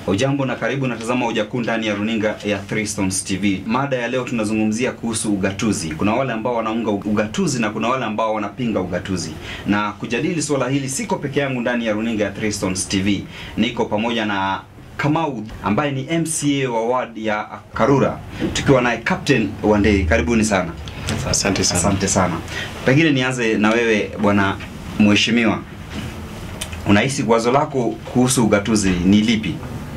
Ujambo na karibu natazama Ujakuu ndani ya runinga ya Three Stones TV. Mada ya leo tunazungumzia kuhusu ugatuzi. Kuna wale ambao wanaunga ugatuzi na kuna wale ambao wanapinga ugatuzi. Na kujadili swala hili siko peke yangu ndani ya runinga ya Three Stones TV. Niko pamoja na Kamau ambaye ni MCA wa ward ya Karura, tukiwa naye Captain Wandei. Karibuni sana. Asante sana. Asante sana. Pengine nianze na wewe bwana mheshimiwa, unahisi wazo lako kuhusu ugatuzi ni lipi?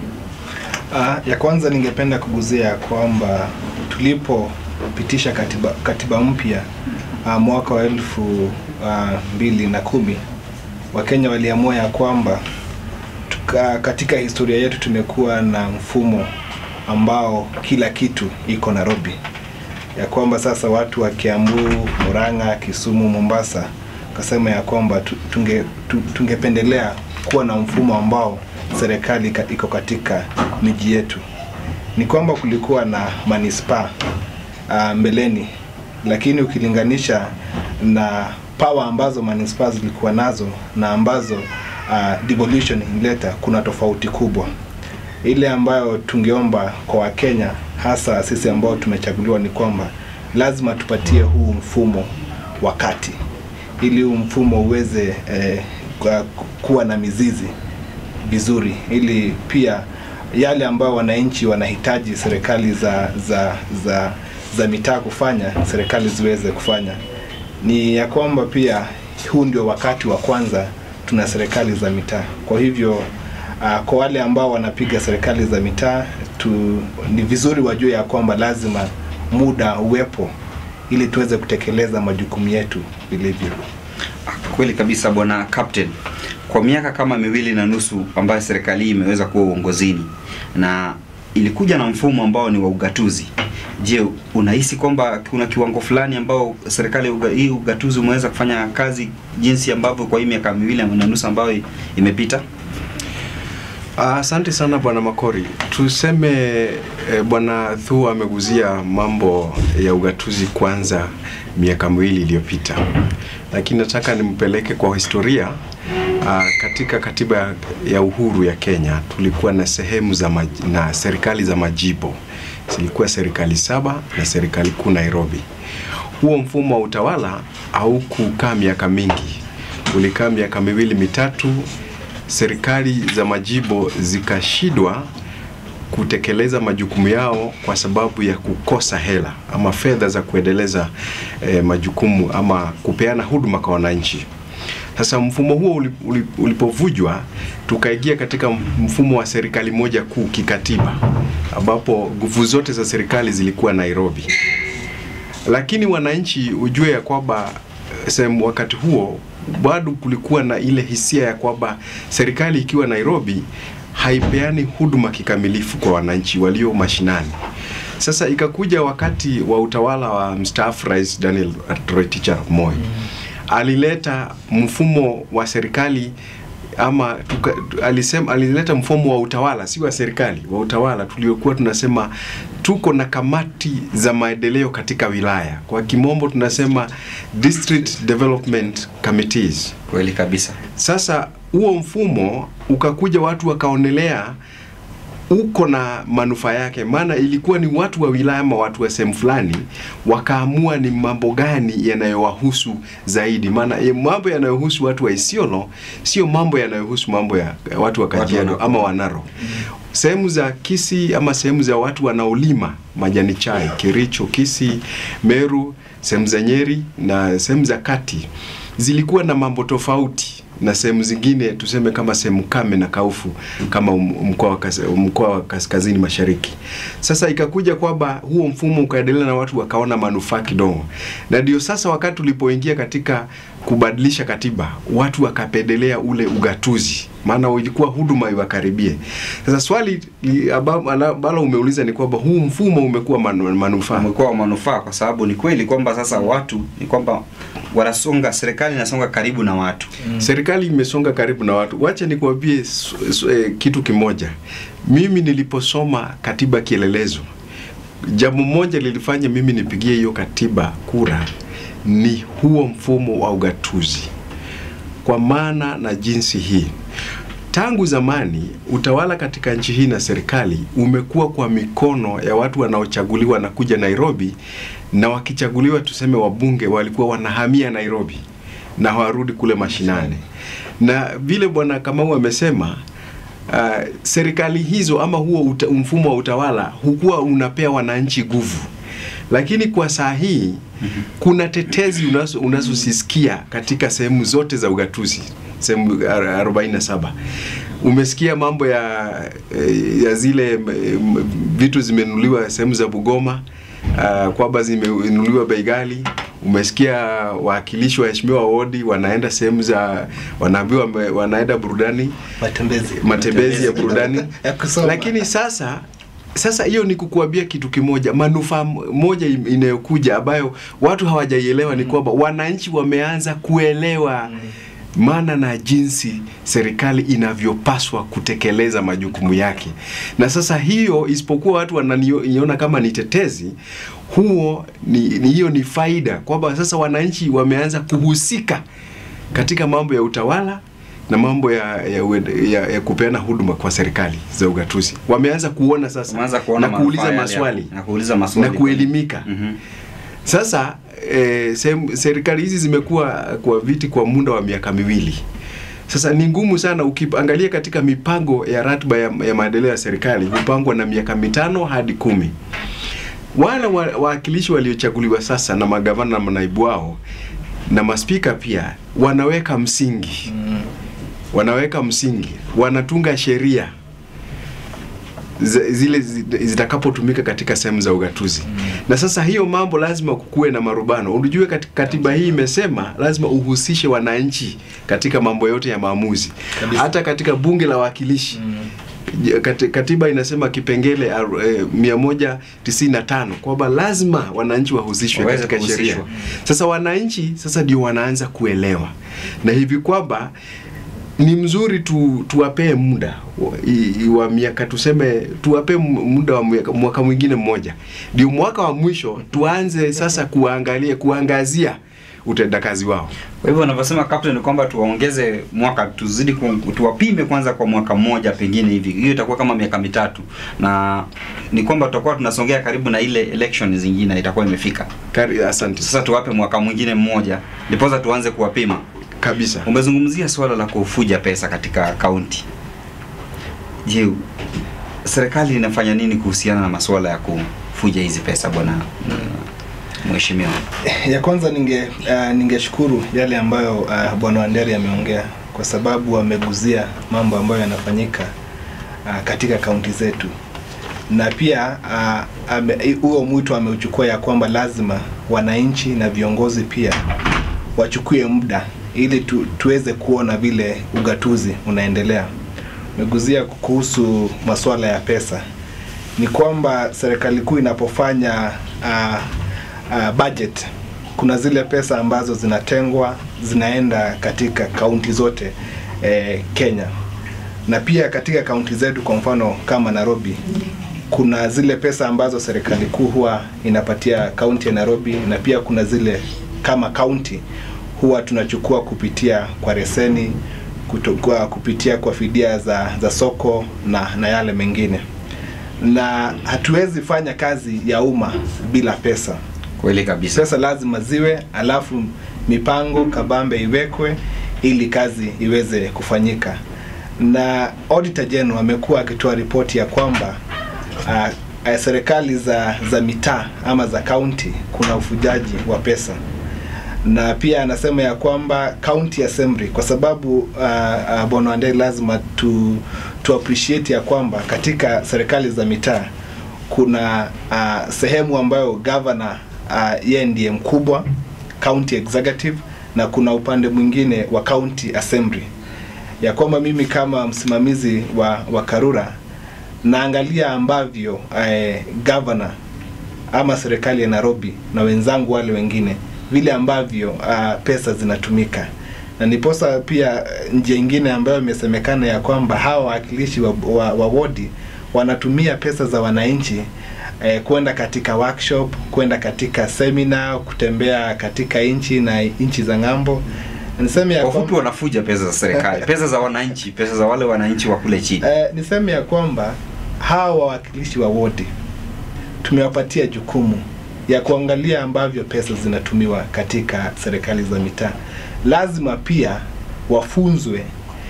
Uh, ya kwanza ningependa kuguzia kwamba tulipopitisha katiba, katiba mpya uh, mwaka wa elfu uh, mbili na kumi Wakenya waliamua ya kwamba tuka, katika historia yetu tumekuwa na mfumo ambao kila kitu iko Nairobi, ya kwamba sasa watu wa Kiambu, Murang'a, Kisumu, Mombasa kasema ya kwamba tu- tunge, tu- tungependelea kuwa na mfumo ambao serikali ka- iko katika miji yetu. Ni kwamba kulikuwa na manispaa uh, mbeleni, lakini ukilinganisha na power ambazo manispaa zilikuwa nazo na ambazo uh, devolution ilileta, kuna tofauti kubwa. Ile ambayo tungeomba kwa Wakenya, hasa sisi ambao tumechaguliwa, ni kwamba lazima tupatie huu mfumo wakati ili huu mfumo uweze eh, kwa- kuwa na mizizi vizuri, ili pia yale ambayo wananchi wanahitaji serikali za za za za mitaa kufanya, serikali ziweze kufanya. Ni ya kwamba pia huu ndio wakati wa kwanza tuna serikali za mitaa. Kwa hivyo uh, kwa wale ambao wanapiga serikali za mitaa tu, ni vizuri wajue ya kwamba lazima muda uwepo ili tuweze kutekeleza majukumu yetu vilivyo. Kweli kabisa bwana Captain, kwa miaka kama miwili na nusu ambayo serikali hii imeweza kuwa uongozini na ilikuja na mfumo ambao ni wa ugatuzi. Je, unahisi kwamba kuna kiwango fulani ambao serikali uga, hii ugatuzi umeweza kufanya kazi jinsi ambavyo kwa hii miaka miwili na nusu ambayo imepita? Ah, Asante sana bwana Makori. Tuseme eh, bwana Thu ameguzia mambo ya ugatuzi kwanza miaka miwili iliyopita, lakini nataka nimpeleke kwa historia. Ah, katika katiba ya- ya uhuru ya Kenya tulikuwa na sehemu za maj, na serikali za majimbo zilikuwa serikali saba na serikali kuu Nairobi. Huo mfumo wa utawala haukukaa miaka mingi, ulikaa miaka miwili mitatu serikali za majimbo zikashindwa kutekeleza majukumu yao kwa sababu ya kukosa hela ama fedha za kuendeleza eh, majukumu ama kupeana huduma kwa wananchi. Sasa mfumo huo uli- uli- ulipovujwa, tukaingia katika mfumo wa serikali moja kuu kikatiba, ambapo nguvu zote za serikali zilikuwa Nairobi lakini wananchi ujue ya kwamba eh, sehemu wakati huo bado kulikuwa na ile hisia ya kwamba serikali ikiwa Nairobi haipeani huduma kikamilifu kwa wananchi walio mashinani. Sasa ikakuja wakati wa utawala wa mstaafu Rais Daniel Toroitich arap Moi alileta mfumo wa serikali ama tuka, tu- alisema alileta mfumo wa utawala si wa serikali wa utawala tuliokuwa tunasema tuko na kamati za maendeleo katika wilaya kwa kimombo tunasema district development committees Kweli kabisa. sasa huo mfumo ukakuja watu wakaonelea uko na manufaa yake, maana ilikuwa ni watu wa wilaya ama watu wa sehemu fulani wakaamua ni mambo gani yanayowahusu zaidi. Maana eh, mambo yanayohusu watu wa Isiolo sio mambo yanayohusu mambo ya ya watu wa Kajiado Watu ama Wanaro. Sehemu za Kisii ama sehemu za watu wanaolima majani chai, Kericho, Kisii, Meru, sehemu za Nyeri na sehemu za kati zilikuwa na mambo tofauti na sehemu zingine tuseme kama sehemu kame na kaufu kama um- mkoa wa kas- mkoa wa kaskazini mashariki. Sasa ikakuja kwamba huo mfumo ukaendelea na watu wakaona manufaa kidogo, na ndio sasa wakati ulipoingia katika kubadilisha katiba, watu wakapendelea ule ugatuzi, maana ilikuwa huduma iwakaribie. Sasa swali li- aba- ambalo umeuliza ni kwamba huu mfumo umekuwa manu- manufaa umekuwa wa manufaa kwa sababu ni kweli kwamba sasa watu ni kwamba wanasonga, serikali inasonga karibu na watu. Serikali imesonga karibu na watu. Wacha nikuambie su- su- eh, kitu kimoja. Mimi niliposoma katiba kielelezo, jambo moja lilifanya mimi nipigie hiyo katiba kura ni huo mfumo wa ugatuzi, kwa maana na jinsi hii tangu zamani utawala katika nchi hii na serikali umekuwa kwa mikono ya watu wanaochaguliwa na kuja Nairobi, na wakichaguliwa, tuseme wabunge walikuwa wanahamia Nairobi na hawarudi kule mashinani, na vile bwana Kamau amesema uh, serikali hizo ama huo uta, mfumo wa utawala hukuwa unapea wananchi nguvu, lakini kwa saa hii kuna tetezi unazo- unazosisikia katika sehemu zote za ugatuzi sehemu ar- 47 umesikia mambo ya eh, ya zile m- vitu zimenunuliwa sehemu za Bugoma uh, kwamba zimenunuliwa bei ghali umesikia wawakilishi waheshimiwa wodi wanaenda sehemu za wanaambiwa wame- wanaenda burudani matembezi matembezi ya burudani ya kusoma. lakini sasa sasa hiyo ni kukuambia kitu kimoja manufaa m- moja im- inayokuja ambayo watu hawajaielewa ni kwamba wananchi wameanza kuelewa maana na jinsi serikali inavyopaswa kutekeleza majukumu yake na sasa hiyo isipokuwa watu wananiona kama ni tetezi huo ni, ni hiyo ni faida kwamba sasa wananchi wameanza kuhusika katika mambo ya utawala na mambo ya, ya, ued- ya, ya kupeana huduma kwa serikali za ugatuzi wameanza kuona sasa Umeanza kuona na kuuliza manufaa yale ya- maswali na kuuliza maswali na kuelimika Mhm. sasa eh, sehemu- serikali hizi zimekuwa kwa viti kwa muda wa miaka miwili sasa ni ngumu sana ukiangalia katika mipango ya ratiba ya, ya maendeleo ya serikali hupangwa na miaka mitano hadi kumi wale wa- wawakilishi waliochaguliwa sasa na magavana na manaibu wao na maspika pia wanaweka msingi Mm. wanaweka msingi wanatunga sheria zi- zile zi- zitakapotumika katika sehemu za ugatuzi na sasa hiyo mambo lazima kukuwe na marubano unajue katika katiba hii imesema lazima uhusishe wananchi katika mambo yote ya maamuzi Kabisa. hata katika bunge la wawakilishi Mm. Je, kati- katiba inasema kipengele aru- eh, 195 kwamba lazima wananchi wahusishwe Waweze katika sheria. kuhusishwa. Sasa wananchi sasa ndio wanaanza kuelewa, na hivi kwamba ni mzuri tu, tuwapee muda wa- i- i- wa miaka tuseme, tuwapee mu- muda wa mwaka, mwaka mwingine mmoja, ndio mwaka wa mwisho tuanze sasa kuangalia kuangazia utendakazi wao. Kwa hivyo wanavyosema captain ni kwamba tuwaongeze mwaka, tuzidi ku, tuwapime kwanza kwa mwaka mmoja pengine hivi, hiyo itakuwa kama miaka mitatu, na ni kwamba tutakuwa tunasongea karibu na ile election zingine itakuwa imefika. Kari, asante Sasa tuwape mwaka mwingine mmoja, ndiposa tuanze kuwapima. kabisa. Umezungumzia suala la kufuja pesa katika kaunti. Je, serikali inafanya nini kuhusiana na masuala ya kufuja hizi pesa bwana mm, mheshimiwa? ya kwanza ninge uh, ningeshukuru yale ambayo uh, bwana Wanderi ameongea kwa sababu ameguzia mambo ambayo yanafanyika uh, katika kaunti zetu na pia uh, ame- huo mwito ameuchukua ya kwamba lazima wananchi na viongozi pia wachukue muda ili tu, tuweze kuona vile ugatuzi unaendelea. Umeguzia kuhusu masuala ya pesa, ni kwamba serikali kuu inapofanya uh, uh, budget kuna zile pesa ambazo zinatengwa zinaenda katika kaunti zote eh, Kenya na pia katika kaunti zetu, kwa mfano kama Nairobi, kuna zile pesa ambazo serikali kuu huwa inapatia kaunti ya Nairobi, na pia kuna zile kama kaunti huwa tunachukua kupitia kwa reseni kutokuwa kupitia kwa fidia za, za soko na, na yale mengine, na hatuwezi fanya kazi ya umma bila pesa Kweli kabisa. pesa lazima ziwe, alafu mipango kabambe iwekwe ili kazi iweze kufanyika. Na Auditor General amekuwa akitoa ripoti ya kwamba uh, uh, serikali za za mitaa ama za kaunti kuna ufujaji wa pesa na pia anasema ya kwamba county assembly kwa sababu uh, uh, bwana Wanderi lazima tu, tu appreciate ya kwamba katika serikali za mitaa kuna uh, sehemu ambayo governor uh, yeye ndiye mkubwa county executive na kuna upande mwingine wa county assembly ya kwamba mimi kama msimamizi wa, wa Karura naangalia ambavyo eh, governor ama serikali ya Nairobi na wenzangu wale wengine vile ambavyo uh, pesa zinatumika na niposa pia eh, njia ingine ambayo imesemekana ya kwamba hawa wawakilishi wa, wa, wa wodi wanatumia pesa za wananchi eh, kwenda katika workshop, kwenda katika seminar, kutembea katika nchi na nchi za ng'ambo niseme ya Kwa ufupi kwamba, wanafuja pesa za serikali, pesa za wananchi, pesa za wale wananchi wa kule chini. eh, niseme ya kwamba hawa wawakilishi wa wodi tumewapatia jukumu ya kuangalia ambavyo pesa zinatumiwa katika serikali za mitaa. Lazima pia wafunzwe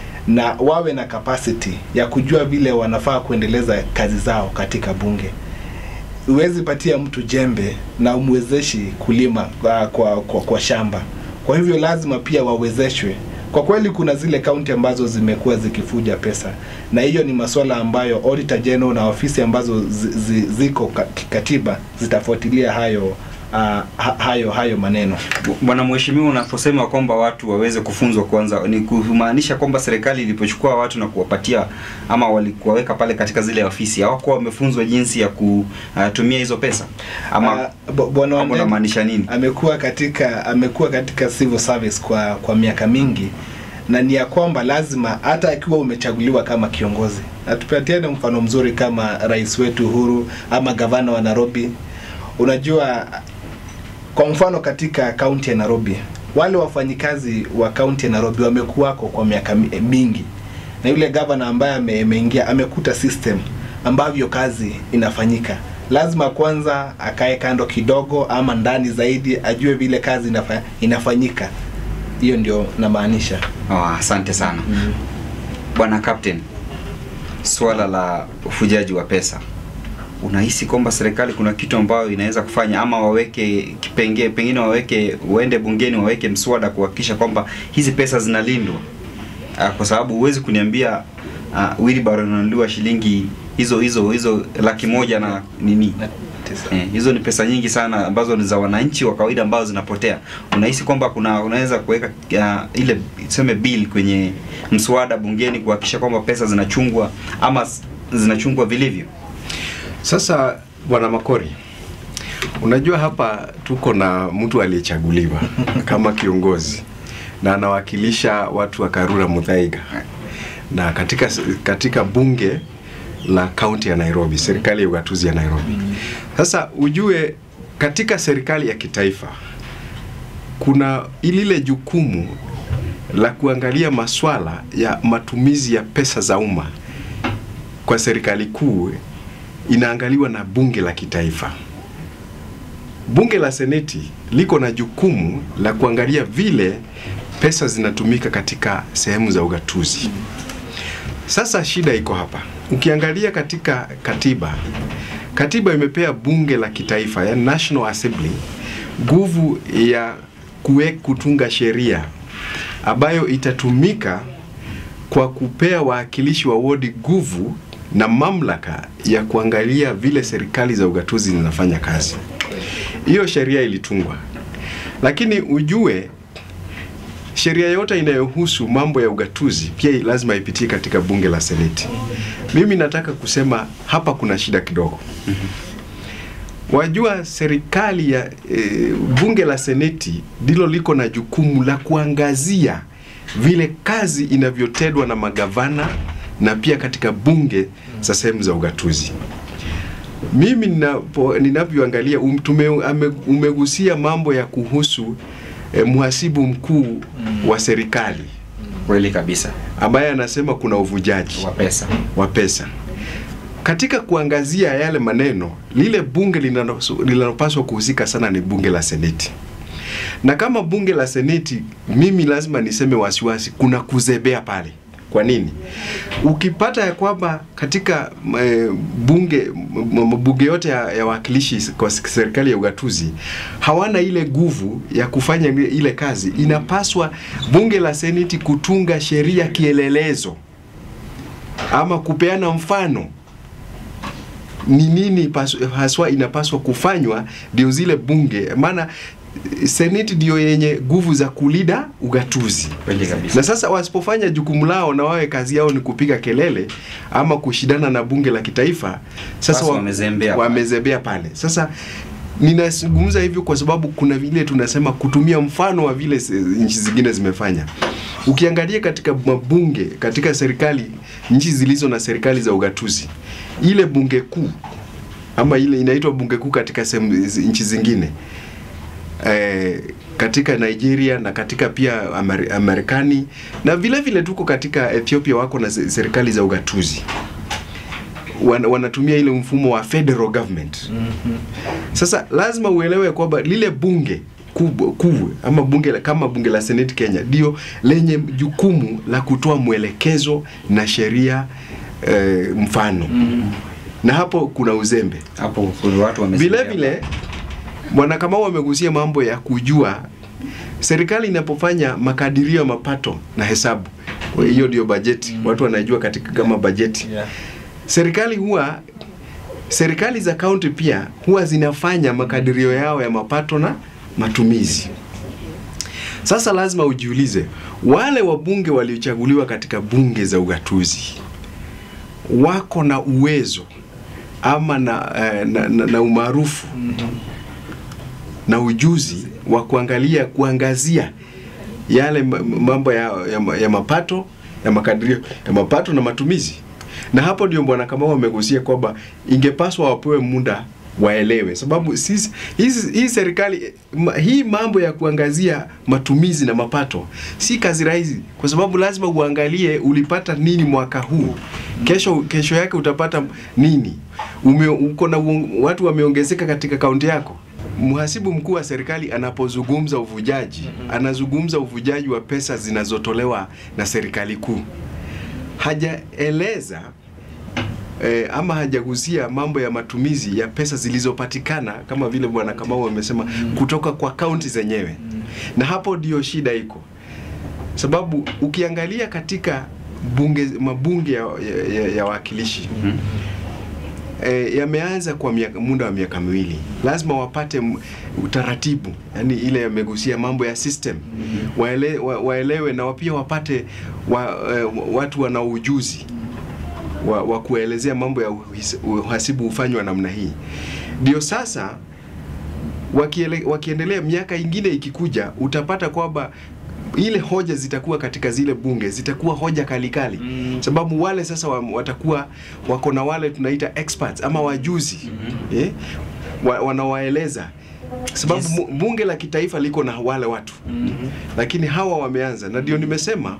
na wawe na capacity ya kujua vile wanafaa kuendeleza kazi zao katika bunge. Huwezi patia mtu jembe na umwezeshi kulima uh, kwa, kwa, kwa shamba. Kwa hivyo lazima pia wawezeshwe. Kwa kweli kuna zile kaunti ambazo zimekuwa zikifuja pesa, na hiyo ni masuala ambayo Auditor General na ofisi ambazo zi, zi, ziko ka- kikatiba zitafuatilia hayo uh, ha, hayo hayo maneno. Bwana Mheshimiwa, unaposema kwamba watu waweze kufunzwa kwanza, ni kumaanisha kwamba serikali ilipochukua watu na kuwapatia ama walikuwaweka pale katika zile ofisi hawakuwa wamefunzwa jinsi ya kutumia hizo pesa ama Ah, bo- Bwana ama Wandeni unamaanisha nini? amekuwa katika amekuwa katika civil service kwa kwa miaka mingi na ni ya kwamba lazima hata akiwa umechaguliwa kama kiongozi, na tupatiane mfano mzuri kama rais wetu Uhuru ama gavana wa Nairobi. Unajua, kwa mfano katika kaunti ya Nairobi, wale wafanyikazi wa kaunti ya Nairobi wamekuwako kwa miaka mi- mingi, na yule gavana ambaye ame- ameingia amekuta system ambavyo kazi inafanyika. Lazima kwanza akae kando kidogo ama ndani zaidi, ajue vile kazi inafa, inafanyika. Hiyo ndio namaanisha. Oh, asante sana bwana captain, swala la ufujaji wa pesa, unahisi kwamba serikali kuna kitu ambayo inaweza kufanya ama waweke kipengee, pengine waweke, waende bungeni waweke mswada kuhakikisha kwamba hizi pesa zinalindwa? Ah, kwa sababu huwezi kuniambia uh, wheelbarrow inanunuliwa shilingi hizo hizo hizo laki moja na nini Na tisa. Eh, hizo ni pesa nyingi sana ambazo ni za wananchi wa kawaida ambazo zinapotea. Unahisi kwamba kuna unaweza kuweka uh, ile tuseme bill kwenye mswada bungeni kuhakikisha kwamba pesa zinachungwa ama s- zinachungwa vilivyo? Sasa bwana Makori, unajua hapa tuko na mtu aliyechaguliwa kama kiongozi na anawakilisha watu wa Karura Muthaiga na katika katika bunge la kaunti ya Nairobi, serikali ya ugatuzi ya Nairobi. Sasa ujue katika serikali ya kitaifa kuna ilile jukumu la kuangalia maswala ya matumizi ya pesa za umma kwa serikali kuu inaangaliwa na bunge la kitaifa. Bunge la seneti liko na jukumu la kuangalia vile pesa zinatumika katika sehemu za ugatuzi. Sasa shida iko hapa. Ukiangalia katika katiba, katiba imepea bunge la kitaifa, yani National Assembly, nguvu ya kuwe kutunga sheria ambayo itatumika kwa kupea wawakilishi wa wodi nguvu na mamlaka ya kuangalia vile serikali za ugatuzi zinafanya kazi. Hiyo sheria ilitungwa, lakini ujue sheria yote inayohusu mambo ya ugatuzi pia lazima ipitie katika bunge la seneti. Mimi nataka kusema hapa kuna shida kidogo. Wajua serikali ya e, bunge la seneti ndilo liko na jukumu la kuangazia vile kazi inavyotendwa na magavana na pia katika bunge za sehemu za ugatuzi. Mimi ninapo- ninavyoangalia um, tume- ame- umegusia mambo ya kuhusu eh, mhasibu mkuu wa serikali Kweli kabisa, ambaye anasema kuna uvujaji wa pesa. wa pesa. Katika kuangazia yale maneno, lile bunge linalo- linalopaswa kuhusika sana ni bunge la seneti, na kama bunge la seneti, mimi lazima niseme wasiwasi, kuna kuzebea pale. Kwa nini? Ukipata ya kwamba katika e, bunge m- m- bunge yote ya, ya wakilishi kwa serikali ya ugatuzi hawana ile nguvu ya kufanya ile- ile kazi, inapaswa bunge la seneti kutunga sheria kielelezo ama kupeana mfano ni nini pasu- haswa inapaswa kufanywa ndio zile bunge, maana eh, seneti ndio yenye nguvu za kulida ugatuzi. Kweli kabisa. Na sasa wasipofanya jukumu lao na wawe kazi yao ni kupiga kelele ama kushindana na bunge la kitaifa, sasa Basi wa- wamezembea pale. wamezembea pale. Sasa ninazungumza hivyo kwa sababu kuna vile tunasema kutumia mfano wa vile se- nchi zingine zimefanya. Ukiangalia katika mabunge, katika serikali, nchi zilizo na serikali za ugatuzi, ile bunge kuu ama ile inaitwa bunge kuu katika sehemu zi- nchi zingine eh, katika Nigeria na katika pia Amer Amerikani na vile vile tuko katika Ethiopia, wako na se- serikali za ugatuzi Wan, wanatumia ile mfumo wa federal government. Sasa lazima uelewe kwamba lile bunge kubwa kubwa ama bunge la- kama bunge la Senate Kenya ndio lenye jukumu la kutoa mwelekezo na sheria eh, mfano na hapo kuna uzembe Hapo kuna watu vile wamesimama. vile bwana Kamau amegusia mambo ya kujua serikali inapofanya makadirio ya mapato na hesabu, kwa hiyo ndio bajeti watu wanajua katika kama bajeti Yeah. serikali huwa serikali za kaunti pia huwa zinafanya makadirio yao ya mapato na matumizi. Sasa lazima ujiulize, wale wabunge waliochaguliwa katika bunge za ugatuzi wako na uwezo ama na, eh, na, na, na umaarufu na ujuzi wa kuangalia kuangazia yale ma- mambo ya, ya, ya mapato ya makadirio ya mapato na matumizi. Na hapo ndio bwana Kamau amegusia kwamba ingepaswa wapewe muda waelewe, sababu sisi hizi hii serikali ma, hii mambo ya kuangazia matumizi na mapato si kazi rahisi, kwa sababu lazima uangalie ulipata nini mwaka huu, kesho kesho yake utapata nini, ume, uko na uong- watu wameongezeka katika kaunti yako. Mhasibu mkuu wa serikali anapozungumza uvujaji, anazungumza uvujaji wa pesa zinazotolewa na serikali kuu. Hajaeleza eh, ama hajagusia mambo ya matumizi ya pesa zilizopatikana kama vile bwana Kamau amesema kutoka kwa kaunti zenyewe, na hapo ndio shida iko, sababu ukiangalia katika bunge mabunge ya, ya, ya, ya wawakilishi e, yameanza kwa miaka, muda wa miaka miwili, lazima wapate m- utaratibu, yani ile yamegusia mambo ya system waele, wa, waelewe na pia wapate wa, e, watu wana ujuzi wa, wa kuelezea mambo ya uhis- uhasibu hufanywa namna hii. Ndio sasa wakiele, wakiendelea miaka ingine ikikuja, utapata kwamba ile hoja zitakuwa katika zile bunge zitakuwa hoja kalikali Mm. sababu wale sasa wa, watakuwa wako na wale tunaita experts ama wajuzi eh, wa, wanawaeleza sababu Yes. yes. bunge la kitaifa liko na wale watu lakini hawa wameanza na ndio nimesema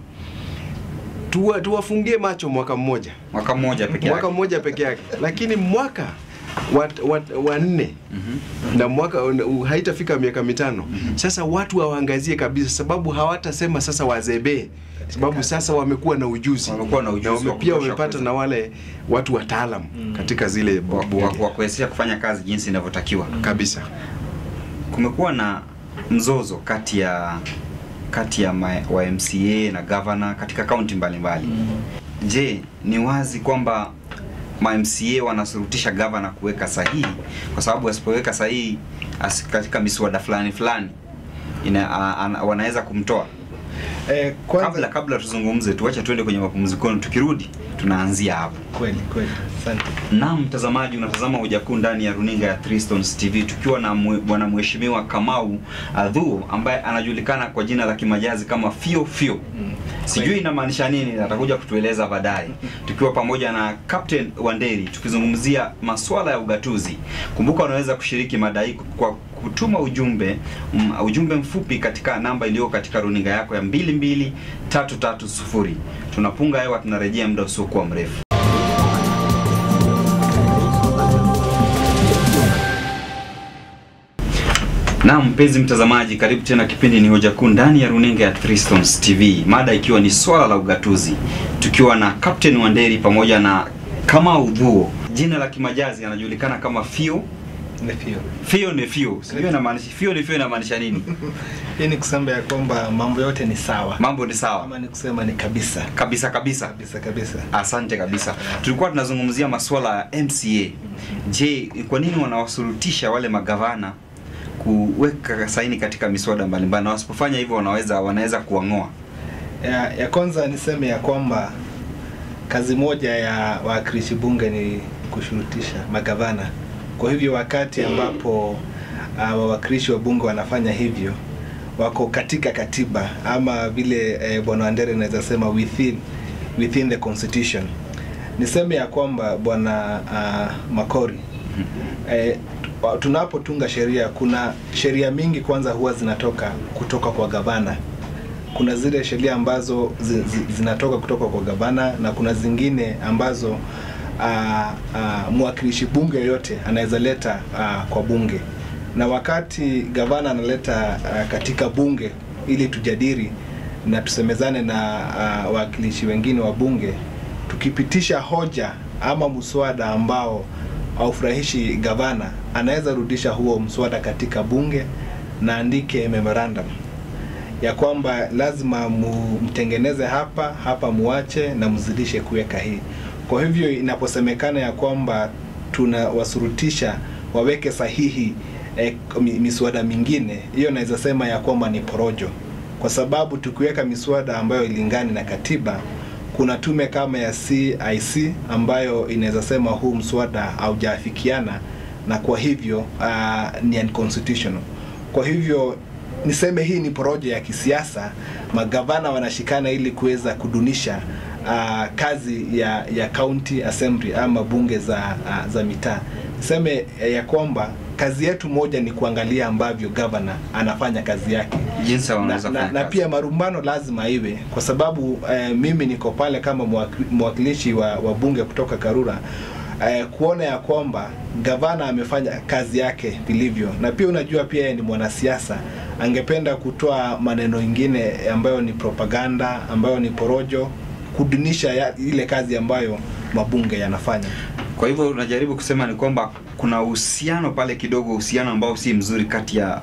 tuwa, tuwafungie macho mwaka mmoja Mwaka mmoja peke yake. mwaka mmoja peke yake lakini mwaka wa, wa, wa nne na mwaka uh, haitafika miaka mitano sasa watu hawaangazie kabisa sababu hawatasema sasa wazebee sababu sasa wamekuwa na ujuzi Wamekuwa na ujuzi na wame, wa pia kutosha wamepata kuweza- na wale watu wataalam katika zile wa, wa, bunge wa kuwezesha kufanya kazi jinsi inavyotakiwa. kabisa Kumekuwa na mzozo kati ya kati ya ma, wa MCA na gavana katika kaunti mbalimbali. Je, ni wazi kwamba ma MCA wanasurutisha gavana kuweka sahihi kwa sababu asipoweka sahihi as, katika miswada fulani fulani ina, a, a, wanaweza kumtoa. Eh, kwanza Kabla kabla tuzungumze, tuache tuende kwenye mapumzikoni, tukirudi tunaanzia hapo. kweli kweli, asante. Naam, mtazamaji, unatazama Hoja Kuu ndani ya runinga ya Three Stones TV tukiwa na mwe- bwana mheshimiwa Kamau Adhuo ambaye anajulikana kwa jina la kimajazi kama Fio Fio. Sijui inamaanisha nini, atakuja kutueleza baadaye, tukiwa pamoja na Captain Wanderi tukizungumzia masuala ya ugatuzi. Kumbuka unaweza kushiriki mada hii kwa kutuma ujumbe mm, ujumbe mfupi katika namba iliyo katika runinga yako ya 22330. Tunapunga hewa, tunarejea muda usiokuwa mrefu. Naam, mpenzi mtazamaji, karibu tena. Kipindi ni Hoja Kuu ndani ya runinga ya Three Stones TV, mada ikiwa ni swala la ugatuzi, tukiwa na Captain Wanderi pamoja na Kamau Dhuo. Jina la kimajazi anajulikana kama Fio. Nefio. Fio ni Fio, sijui inamaanisha Fio ni Fio inamaanisha nini? Hii ni kusema ya kwamba mambo yote ni sawa, Mambo ni sawa ama ni kusema ni kabisa kabisa kabisa. kabisa kabisa. Asante kabisa. Tulikuwa tunazungumzia masuala ya MCA. Je, kwa nini wanawasurutisha wale magavana kuweka saini katika miswada mbalimbali, na wasipofanya hivyo wanaweza wanaweza kuwang'oa? Ya, ya kwanza niseme ya kwamba kazi moja ya wawakilishi bunge ni kushurutisha magavana. Kwa hivyo wakati ambapo uh, wawakilishi wa bunge wanafanya hivyo wako katika katiba ama vile eh, bwana Wandere anaweza sema within within the constitution. Niseme ya kwamba bwana uh, Makori eh, wa- tunapotunga sheria, kuna sheria mingi kwanza huwa zinatoka kutoka kwa gavana. Kuna zile sheria ambazo zi, zi, zinatoka kutoka kwa gavana na kuna zingine ambazo ah, ah, mwakilishi bunge yoyote anaweza leta ah, kwa bunge, na wakati gavana analeta ah, katika bunge ili tujadili na tusemezane na ah, wawakilishi wengine wa bunge, tukipitisha hoja ama mswada ambao haufurahishi gavana, anaweza rudisha huo mswada katika bunge na andike memorandum ya kwamba lazima mu- mtengeneze hapa hapa, muache na mzidishe kuweka hii. Kwa hivyo inaposemekana ya kwamba tunawasurutisha waweke sahihi eh, mi- miswada mingine, hiyo naweza sema ya kwamba ni porojo, kwa sababu tukiweka miswada ambayo ilingani na katiba kuna tume kama ya CIC ambayo inaweza sema huu mswada haujaafikiana na kwa hivyo uh, ni unconstitutional. Kwa hivyo niseme hii ni porojo ya kisiasa, magavana wanashikana ili kuweza kudunisha uh, kazi ya ya county assembly ama bunge za uh, za mitaa. Niseme eh, ya kwamba kazi yetu moja ni kuangalia ambavyo gavana anafanya kazi yake jinsi na, wanaweza na, kufanya na kazi. pia marumbano lazima iwe kwa sababu eh, mimi niko pale kama mwaki- mwakilishi wa, wa bunge kutoka Karura eh, kuona ya kwamba gavana amefanya kazi yake vilivyo, na pia unajua pia yeye ni mwanasiasa, angependa kutoa maneno ingine ambayo ni propaganda, ambayo ni porojo, kudunisha ya, ile kazi ambayo mabunge yanafanya. Kwa hivyo unajaribu kusema ni kwamba kuna uhusiano pale kidogo, uhusiano ambao si mzuri kati ya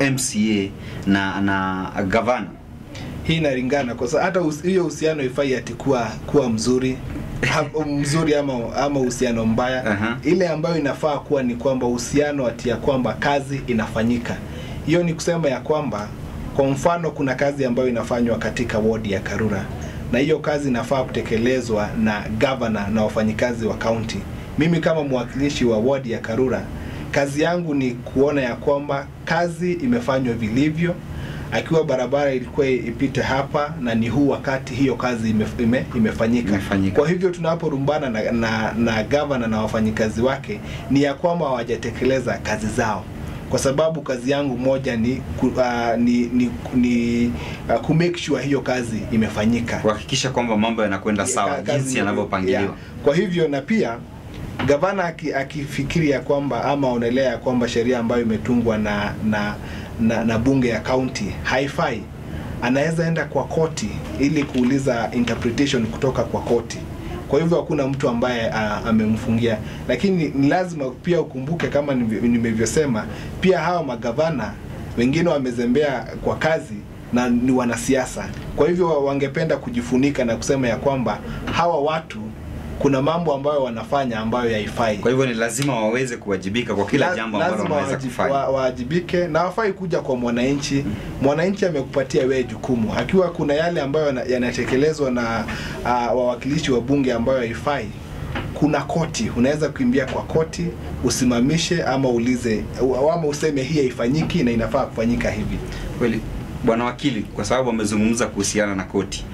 MCA na na gavana. hii inalingana kwa sababu hata us- hiyo uhusiano ifai ati kuwa kuwa mzuri ha- mzuri ama ama uhusiano mbaya Aha. ile ambayo inafaa kuwa ni kwamba uhusiano ati ya kwamba kazi inafanyika hiyo ni kusema ya kwamba kwa mfano kuna kazi ambayo inafanywa katika wodi ya Karura na hiyo kazi inafaa kutekelezwa na gavana na wafanyikazi wa kaunti mimi kama mwakilishi wa wodi ya Karura kazi yangu ni kuona ya kwamba kazi imefanywa vilivyo akiwa barabara ilikuwa ipite hapa na ni huu wakati hiyo kazi ime, ime, imefanyika. Imefanyika. Kwa hivyo tunaporumbana na, na, na gavana na wafanyikazi wake ni ya kwamba hawajatekeleza kazi zao, kwa sababu kazi yangu moja ni ku, uh, ni, ni, ni uh, ku make sure hiyo kazi imefanyika Kuhakikisha kwamba mambo yanakwenda sawa Ka- kazi jinsi ni- yanavyopangiliwa. yeah. Kwa hivyo na pia gavana aki- akifikiri ya kwamba ama aonelea ya kwamba sheria ambayo imetungwa na, na, na, na bunge ya kaunti haifai, anaweza enda kwa koti ili kuuliza interpretation kutoka kwa koti. Kwa hivyo hakuna mtu ambaye a, amemfungia, lakini ni lazima pia ukumbuke kama nivyo- nimevyosema, pia hawa magavana wengine wamezembea kwa kazi na ni wanasiasa. Kwa hivyo wa- wangependa kujifunika na kusema ya kwamba hawa watu kuna mambo ambayo wanafanya ambayo haifai. Kwa hivyo ni lazima waweze kuwajibika kwa kila La- jambo ambalo lazima wanaweza waji- kufanya. wa- waajibike na wafai kuja kwa mwananchi. Mwananchi amekupatia wewe jukumu, akiwa kuna yale ambayo yana- yanatekelezwa na uh, wawakilishi wa bunge ambayo haifai, kuna koti, unaweza kuimbia kwa koti usimamishe, ama ulize ama useme hii haifanyiki na inafaa kufanyika hivi. Kweli bwana wakili, kwa sababu amezungumza kuhusiana na koti.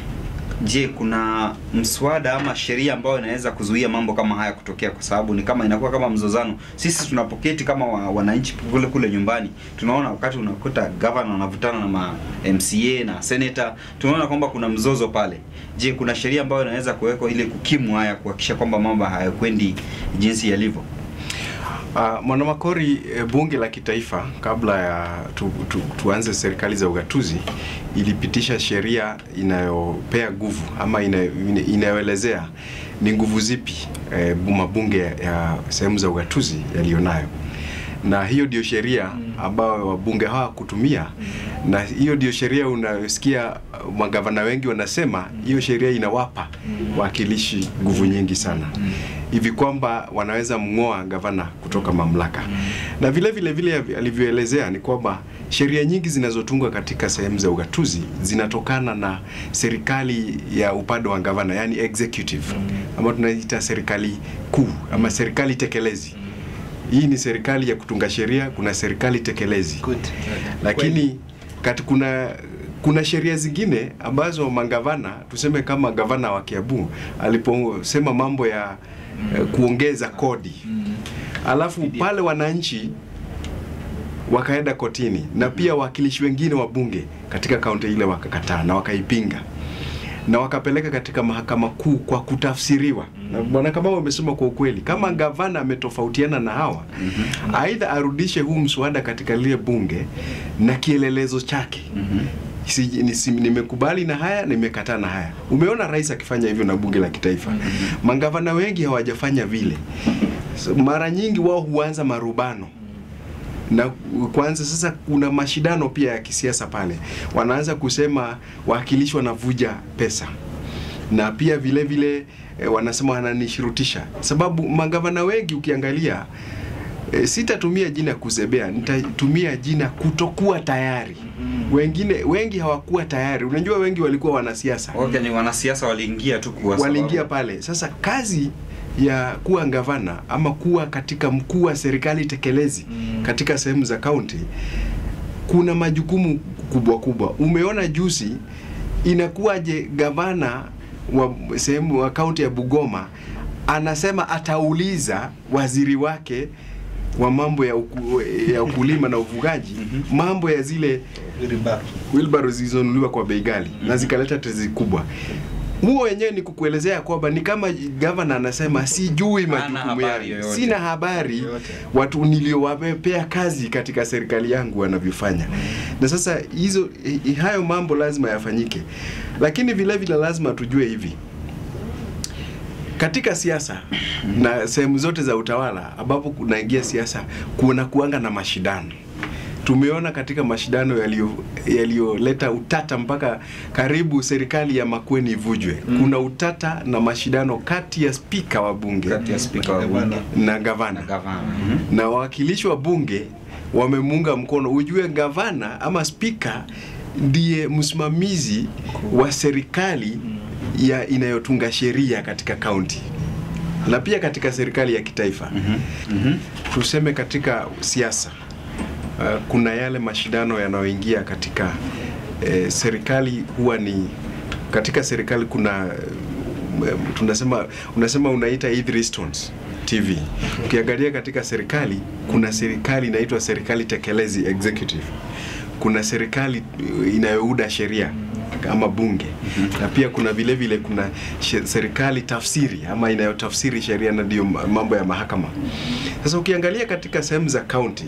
Je, kuna mswada ama sheria ambayo inaweza kuzuia mambo kama haya kutokea? Kwa sababu ni kama inakuwa kama mzozano. Sisi tunapoketi kama wa, wananchi kule kule nyumbani, tunaona wakati unakuta governor anavutana na ma MCA na senator, tunaona kwamba kuna mzozo pale. Je, kuna sheria ambayo inaweza kuwekwa ili kukimu haya, kuhakikisha kwamba mambo hayakwendi jinsi yalivyo? Uh, Mwanamakori, eh, bunge la kitaifa kabla ya tu, tu, tuanze serikali za ugatuzi ilipitisha sheria inayopea nguvu ama ina- ina- inayoelezea ni nguvu zipi eh, mabunge ya sehemu za ugatuzi yaliyonayo, na hiyo ndio sheria ambayo wabunge hawa kutumia, na hiyo ndio sheria unayosikia uh, magavana wengi wanasema hiyo sheria inawapa wakilishi nguvu nyingi sana hivi kwamba wanaweza mng'oa gavana kutoka mamlaka. Na vile vile vile alivyoelezea ni kwamba sheria nyingi zinazotungwa katika sehemu za ugatuzi zinatokana na serikali ya upande wa gavana, yani executive ama tunaita serikali kuu ama serikali tekelezi. Hii ni serikali ya kutunga sheria, kuna serikali tekelezi Good. lakini kati kuna kuna sheria zingine ambazo magavana tuseme kama gavana wa Kiambu aliposema mambo ya eh, kuongeza kodi alafu pale wananchi wakaenda kotini na pia wawakilishi wengine wa bunge katika kaunti ile wakakataa na wakaipinga na wakapeleka katika mahakama kuu kwa kutafsiriwa. Na bwana Kamau amesema kwa ukweli, kama gavana ametofautiana na hawa, aidha arudishe huu mswada katika lile bunge na kielelezo chake Si, ni, si, nimekubali na haya nimekataa na haya. Umeona rais akifanya hivyo na bunge la kitaifa. Magavana wengi hawajafanya vile. So, mara nyingi wao huanza marubano na kwanza sasa kuna mashindano pia ya kisiasa pale, wanaanza kusema wawakilishi wanavuja pesa na pia vile vile e, wanasema wananishurutisha, sababu magavana wengi ukiangalia e, sitatumia jina kuzebea, nitatumia jina kutokuwa tayari. Wengine wengi hawakuwa tayari. Unajua, wengi walikuwa wanasiasa Okay, ni wanasiasa waliingia tu kwa waliingia sababu- pale. Sasa kazi ya kuwa gavana ama kuwa katika mkuu wa serikali tekelezi Mm. katika sehemu za kaunti, kuna majukumu kubwa kubwa. Umeona juzi, inakuwaje gavana wa sehemu wa kaunti ya Bugoma anasema atauliza waziri wake wa mambo ya, uku, ya ukulima na ufugaji mambo ya zile Riba. wheelbarrow zilizonunuliwa kwa bei ghali na zikaleta tezi kubwa. Huo wenyewe ni kukuelezea kwamba ni kama gavana anasema sijui Hana majukumu habari yangu, yoyote. sina habari Yoyote. watu niliowapea kazi katika serikali yangu wanavyofanya. Na sasa hizo i- hayo mambo lazima yafanyike, lakini vile vile lazima tujue hivi katika siasa na sehemu zote za utawala ambapo kunaingia siasa kuna kuanga na mashindano. Tumeona katika mashindano yaliyo- yaliyoleta utata mpaka karibu serikali ya Makueni ivujwe. Kuna utata na mashindano kati ya spika wa bunge kati ya spika wa Gavana. bunge na na gavana gavana. Mhm. na wawakilishi wa bunge wamemuunga mkono. Ujue gavana ama spika ndiye msimamizi wa serikali ya inayotunga sheria katika kaunti na pia katika serikali ya kitaifa. Mhm. Tuseme katika siasa uh, kuna yale mashindano yanayoingia katika eh, serikali huwa ni katika serikali kuna eh, tunasema unasema unaita Idris Stones TV. Ukiangalia katika serikali kuna serikali inaitwa serikali tekelezi executive. Kuna serikali eh, inayouda sheria kama bunge na pia kuna vile vile kuna she- serikali tafsiri ama inayotafsiri sheria na ndio ma- mambo ya mahakama. Sasa ukiangalia katika sehemu za county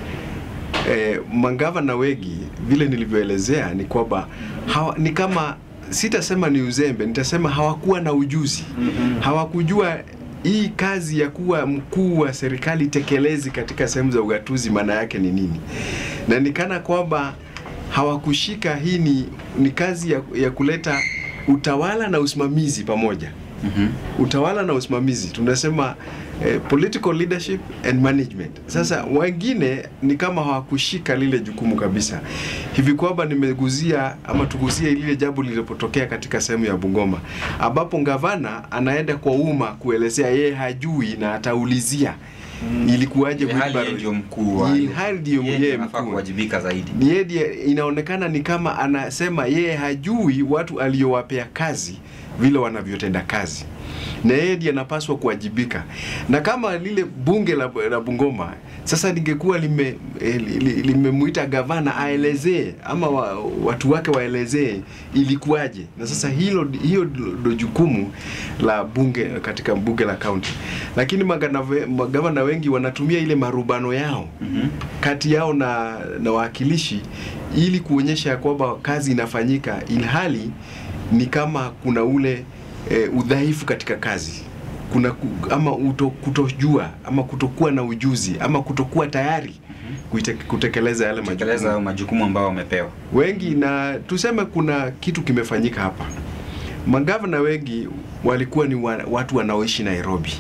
eh, magavana wengi vile nilivyoelezea ni kwamba hawa, ni kama sitasema ni uzembe, nitasema hawakuwa na ujuzi hawakujua hii kazi ya kuwa mkuu wa serikali tekelezi katika sehemu za ugatuzi maana yake ni nini, na nikana kwamba hawakushika hii ni, ni kazi ya, ya kuleta utawala na usimamizi pamoja Mhm. utawala na usimamizi tunasema eh, political leadership and management. Sasa wengine ni kama hawakushika lile jukumu kabisa, hivi kwamba nimeguzia ama tuguzie lile jambo lilipotokea katika sehemu ya Bungoma, ambapo gavana anaenda kwa umma kuelezea yeye hajui na ataulizia ilikuwaje Ilhali wheelbarrow- yeye ndio mkuu wa ilhali ndio yeye yeye anafaa mkuu kuwajibika zaidi. ni yeye ndiye- inaonekana ni kama anasema yeye hajui watu aliyowapea kazi vile wanavyotenda kazi na yeye ndiye anapaswa kuwajibika na kama lile bunge la, la Bungoma sasa lingekuwa lime eh, li- li- limemuita gavana aelezee ama wa, watu wake waelezee ilikuwaje na sasa hilo hiyo ndo jukumu la bunge katika bunge la kaunti lakini magana- magavana wengi wanatumia ile marubano yao Mhm. kati yao na, na wawakilishi ili kuonyesha ya kwamba kazi inafanyika ilhali ni kama kuna ule e, udhaifu katika kazi kuna ku, ama uto, kutojua ama kutokuwa na ujuzi ama kutokuwa tayari kuite, kutekeleza yale Tekeleza hayo majukumu majukumu ambayo wamepewa. wengi na tuseme kuna kitu kimefanyika hapa magavana wengi walikuwa ni wa, watu wanaoishi Nairobi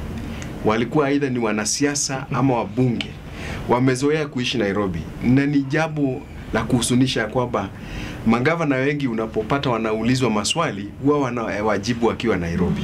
walikuwa aidha ni wanasiasa ama wabunge wamezoea kuishi Nairobi, na ni jambo la kuhusunisha kwamba magavana wengi unapopata wanaulizwa maswali huwa wanawajibu wakiwa Nairobi.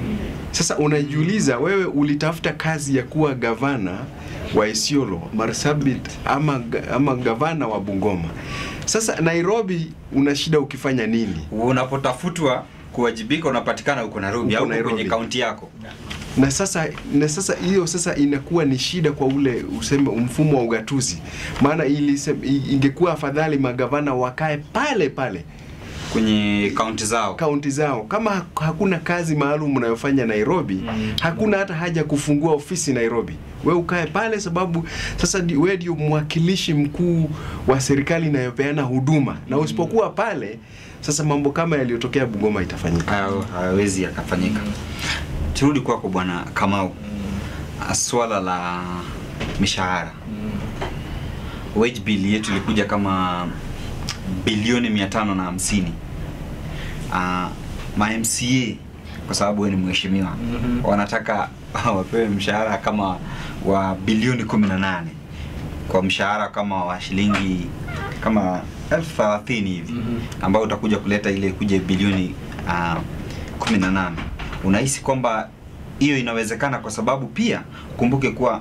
Sasa unajiuliza wewe, ulitafuta kazi ya kuwa gavana wa Isiolo, Marsabit ama, ama gavana wa Bungoma. Sasa Nairobi una shida ukifanya nini? Unapotafutwa kuwajibika unapatikana huko Nairobi Huko au Nairobi. kwenye kaunti yako. na sasa na sasa hiyo sasa inakuwa ni shida kwa ule useme mfumo wa ugatuzi, maana ili ingekuwa afadhali magavana wakae pale pale kwenye kaunti zao. kaunti zao. Kama hak- hakuna kazi maalum unayofanya Nairobi, Mm. hakuna hata haja kufungua ofisi Nairobi. We ukae pale, sababu sasa ndi- we ndio mwakilishi mkuu wa serikali inayopeana huduma, na usipokuwa pale, sasa mambo kama yaliyotokea Bungoma itafanyika. Hayo hayawezi yakafanyika. Turudi kwako Bwana Kamau, swala la mishahara. Wage bill yetu ilikuja kama bilioni mia tano na hamsini. Uh, ma MCA kwa sababu wewe ni mheshimiwa Mhm. wanataka wapewe mshahara kama wa bilioni 18 kwa mshahara kama wa shilingi kama elfu thelathini hivi Mhm. ambao utakuja kuleta ile kuja bilioni uh, 18. Unahisi kwamba hiyo inawezekana? Kwa sababu pia kumbuke kuwa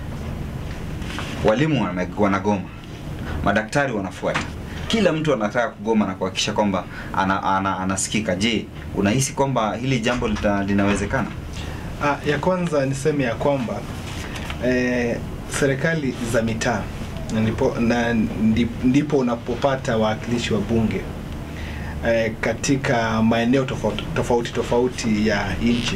walimu wana- wanagoma, madaktari wanafuata, kila mtu anataka kugoma na kuhakikisha kwamba ana, ana, anasikika. Je, unahisi kwamba hili jambo lita, linawezekana? Ah, ya kwanza niseme ya kwamba eh, serikali za mitaa na ndipo, na ndi- ndipo unapopata wawakilishi wa bunge eh, katika maeneo tofauti tofauti, tofauti ya nchi.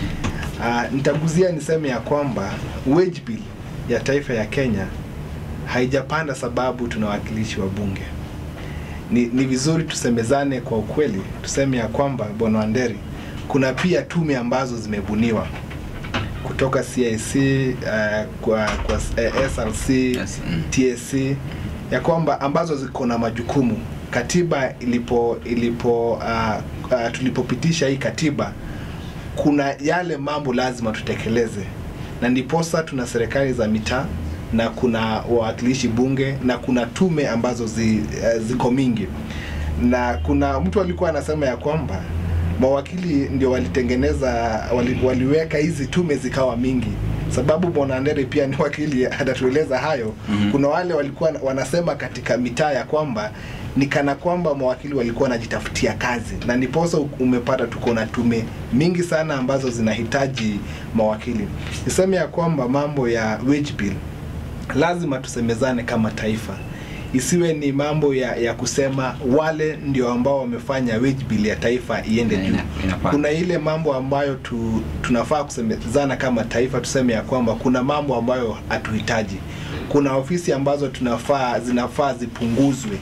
Ah, nitaguzia niseme ya kwamba wage bill ya taifa ya Kenya haijapanda sababu tuna wawakilishi wa bunge. Ni, ni vizuri tusemezane kwa ukweli, tuseme ya kwamba Bwana Wanderi, kuna pia tume ambazo zimebuniwa kutoka CIC uh, kwa, kwa uh, SRC Yes, mm. TSC ya kwamba ambazo ziko na majukumu. Katiba ilipo ilipo uh, uh, tulipopitisha hii katiba, kuna yale mambo lazima tutekeleze, na ndiposa tuna serikali za mitaa na kuna wawakilishi bunge na kuna tume ambazo zi, uh, ziko mingi, na kuna mtu alikuwa anasema ya kwamba mawakili ndio walitengeneza wali, waliweka hizi tume zikawa mingi sababu bwana Andere pia ni wakili atatueleza hayo Mhm. kuna wale walikuwa wanasema katika mitaa ya kwamba ni kana kwamba mawakili walikuwa wanajitafutia kazi na ndiposa umepata tuko na tume mingi sana ambazo zinahitaji mawakili niseme ya kwamba mambo ya wage bill lazima tusemezane kama taifa isiwe ni mambo ya, ya kusema wale ndio ambao wamefanya wage bill ya taifa iende Ina- juu inapanda. kuna ile mambo ambayo tu, tunafaa kusemezana kama taifa tuseme ya kwamba kuna mambo ambayo hatuhitaji kuna ofisi ambazo tunafaa zinafaa zipunguzwe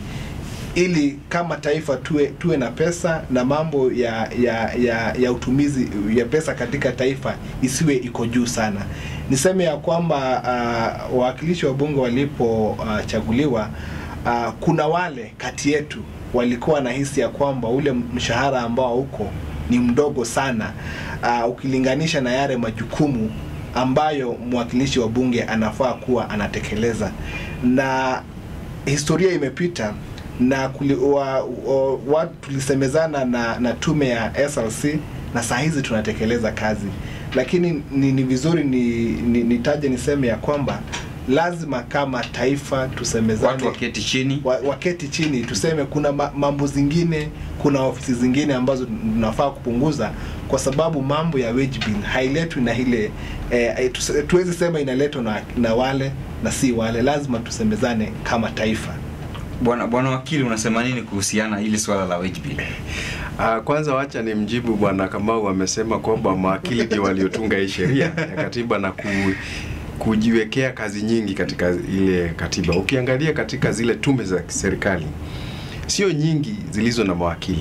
ili kama taifa tuwe, tuwe na pesa na mambo ya, ya, ya, ya utumizi ya pesa katika taifa isiwe iko juu sana. Niseme ya kwamba uh, wawakilishi wa bunge walipochaguliwa uh, uh, kuna wale kati yetu walikuwa na hisi ya kwamba ule mshahara ambao uko ni mdogo sana uh, ukilinganisha na yale majukumu ambayo mwakilishi wa bunge anafaa kuwa anatekeleza na historia imepita na kuli, wa, wa, wa, tulisemezana na, na tume ya SLC na saa hizi tunatekeleza kazi, lakini ni, ni vizuri ni, ni, nitaje niseme ya kwamba lazima kama taifa tusemezane Watu waketi chini wa, waketi chini tuseme kuna ma, mambo zingine kuna ofisi zingine ambazo tunafaa kupunguza kwa sababu mambo ya wage bill hailetwi na ile eh, tuse- tuwezi sema inaletwa na, na wale na si wale lazima tusemezane kama taifa Bwana bwana wakili, unasema nini kuhusiana hili swala la wage bill? Uh, kwanza wacha ni mjibu bwana Kamau amesema kwamba mawakili ndio waliotunga hii sheria ya katiba na ku, kujiwekea kazi nyingi katika ile katiba. Ukiangalia katika zile tume za serikali sio nyingi zilizo na mawakili.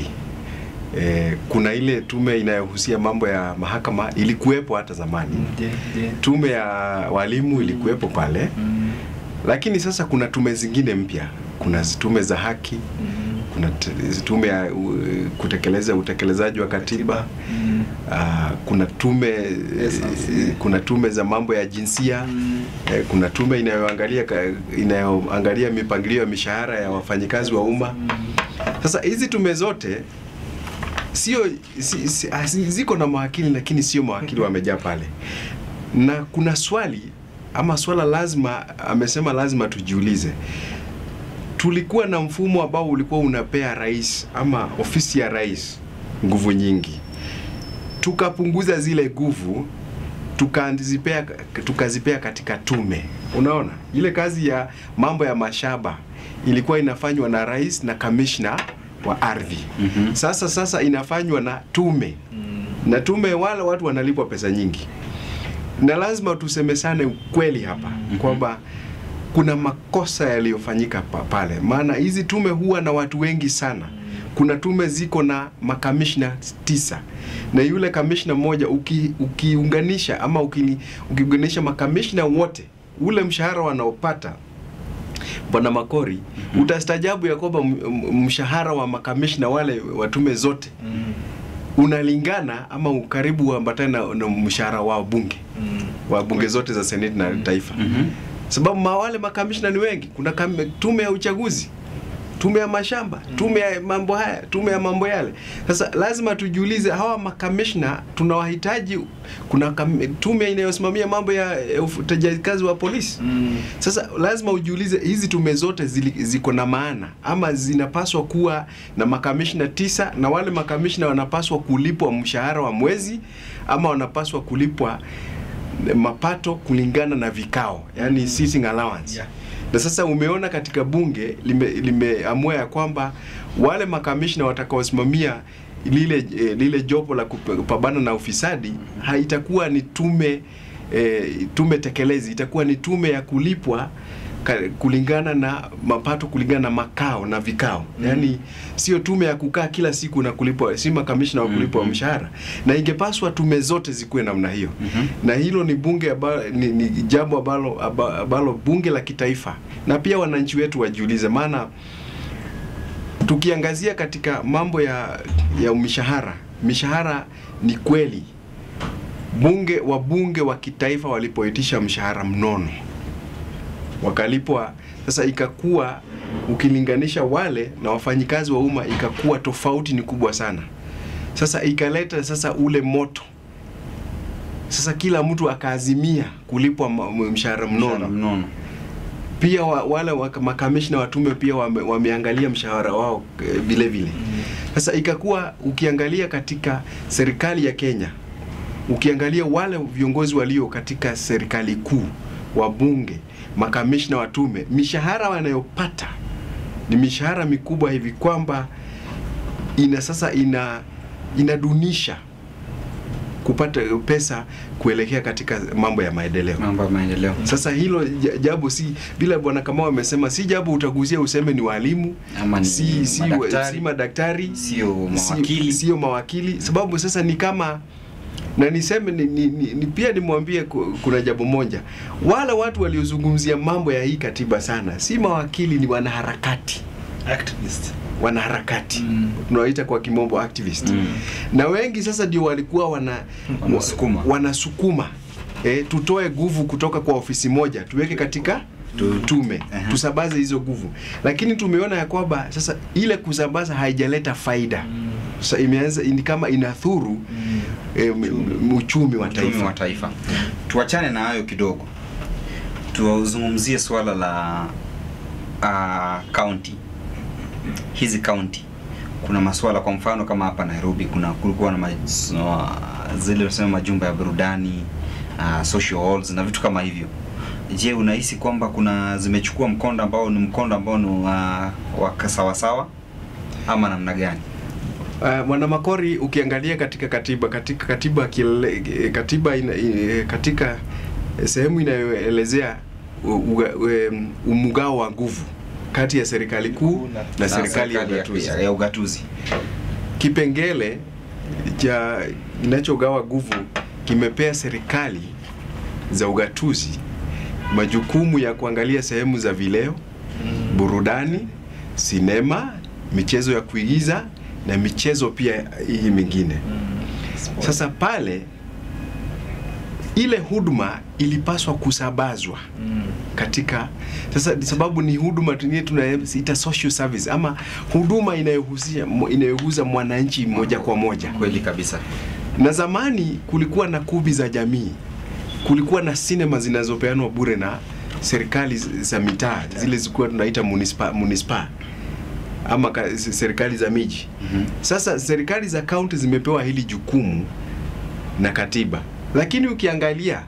Eh, kuna ile tume inayohusia mambo ya mahakama ilikuwepo hata zamani. je, je. Tume ya walimu ilikuwepo pale, Mm, lakini sasa kuna tume zingine mpya. Kuna tume za haki, mm, kuna t- tume ya uh, kutekeleza utekelezaji wa katiba mm, uh, kuna tume SRC. eh, kuna tume za mambo ya jinsia mm, eh, kuna tume inayoangalia ka- inayoangalia mipangilio ya mishahara ya wafanyikazi wa umma. mm. Sasa hizi tume zote sio si, si, ah, si, ziko na mawakili lakini sio mawakili wamejaa pale, na kuna swali ama swala lazima amesema lazima tujiulize tulikuwa na mfumo ambao ulikuwa unapea rais ama ofisi ya rais nguvu nyingi, tukapunguza zile nguvu tukazipea tukazipea katika tume. Unaona, ile kazi ya mambo ya mashamba ilikuwa inafanywa na rais na kamishna wa ardhi. Mhm. Sasa sasa inafanywa na tume na tume, wale watu wanalipwa pesa nyingi, na lazima tusemesane ukweli hapa kwamba kuna makosa yaliyofanyika pa, pale, maana hizi tume huwa na watu wengi sana. Kuna tume ziko na makamishna tisa na yule kamishna mmoja uki, ukiunganisha ama uki, ukiunganisha makamishna wote ule mshahara wanaopata Bwana Makori, utastajabu ya kwamba m- m- mshahara wa makamishna wale wa tume zote unalingana ama ukaribu uambatane na, na mshahara wa bunge wa bunge zote za seneti na taifa Mhm. sababu ma wale makamishna ni wengi. Kuna kam, tume ya uchaguzi, tume ya mashamba, tume ya mambo haya, tume ya mambo yale. Sasa lazima tujiulize hawa makamishna tunawahitaji. Kuna kam, tume inayosimamia mambo ya ya utendaji kazi wa polisi. Sasa lazima ujiulize hizi tume zote zili, ziko na maana ama zinapaswa kuwa na makamishna tisa, na wale makamishna wanapaswa kulipwa mshahara wa mwezi ama wanapaswa kulipwa mapato kulingana na vikao, yani sitting allowance. Yeah. Na sasa umeona katika bunge lime- limeamua ya kwamba wale makamishna watakaosimamia lile eh, lile jopo la kupambana na ufisadi haitakuwa ni tume eh, tume tekelezi, itakuwa ni tume ya kulipwa ka- kulingana na mapato kulingana na makao na vikao mm. Yaani sio tume ya kukaa kila siku na kulipwa, si makamishna wa kulipwa Mhm. mshahara, na ingepaswa tume zote zikuwe namna hiyo Mhm. na hilo ni bunge ambalo, ni, ni jambo ambalo, aba- ambalo bunge la kitaifa na pia wananchi wetu wajiulize, maana tukiangazia katika mambo ya, ya mishahara, mishahara ni kweli bunge wabunge wa kitaifa walipoitisha mshahara mnono wakalipwa. Sasa ikakuwa ukilinganisha wale na wafanyikazi wa umma, ikakuwa tofauti ni kubwa sana. Sasa ikaleta sasa ule moto sasa kila mtu akaazimia kulipwa ma- m- mshahara mnono. mnono. Pia wa, wale wa, makamishna wa tume pia wame, wameangalia mshahara wao eh, vile vile. Sasa ikakuwa ukiangalia katika serikali ya Kenya, ukiangalia wale viongozi walio katika serikali kuu, wabunge, makamishna wa tume, mishahara wanayopata ni mishahara mikubwa hivi kwamba ina sasa ina inadunisha kupata pesa kuelekea katika mambo ya maendeleo. Mambo ya maendeleo. Sasa hilo ja- jambo si vile bwana Kamau amesema, si jambo utagusia useme ni walimu Ama ni si, si, madaktari. si madaktari Sio si- mawakili. sio mawakili, sababu sasa ni kama na niseme ni, ni, ni, ni pia nimwambie ku- kuna jambo moja, wale watu waliozungumzia mambo ya hii katiba sana si mawakili, ni wanaharakati activist wanaharakati Mm. tunawaita kwa kimombo activist Mm. na wengi sasa ndio walikuwa wana Wanasukuma. wanasukuma e, tutoe nguvu kutoka kwa ofisi moja tuweke katika Tu- tume Aha. tusambaze hizo nguvu, lakini tumeona ya kwamba sasa ile kusambaza haijaleta faida sasa imeanza ni kama inathuru e, m- m- uchumi wa uchumi taifa. wa taifa. Tuachane na hayo kidogo, tuzungumzie swala la ah, county. Hizi county kuna masuala, kwa mfano kama hapa Nairobi kuna kulikuwa na maj- no, zile tunasema majumba ya burudani ah, social halls na vitu kama hivyo. Je, unahisi kwamba kuna zimechukua mkondo ambao ni mkondo ambao ni wa wa sawasawa ama namna gani? Uh, Bwana Makori, ukiangalia katika katiba katika katiba kile, katiba ina, i- katika sehemu inayoelezea u- uga- em, umugao wa nguvu kati ya serikali kuu na, Na serikali ya ya, ugatuzi, ya, ya ugatuzi. kipengele cha kinachogawa nguvu kimepea serikali za ugatuzi majukumu ya kuangalia sehemu za vileo, burudani, sinema, michezo ya kuigiza na michezo pia hii mingine. Sasa pale ile huduma ilipaswa kusambazwa katika sasa, sababu ni huduma tuni- tunaita social service ama huduma inayohusisha inayoguza mwananchi moja kwa moja. Kweli kabisa. Na zamani kulikuwa na kubi za jamii, kulikuwa na sinema zinazopeanwa bure na serikali z- za mitaa, zile zilikuwa tunaita munispa, munispa ama ka, serikali za miji. Mhm. Sasa serikali za kaunti zimepewa hili jukumu na katiba lakini ukiangalia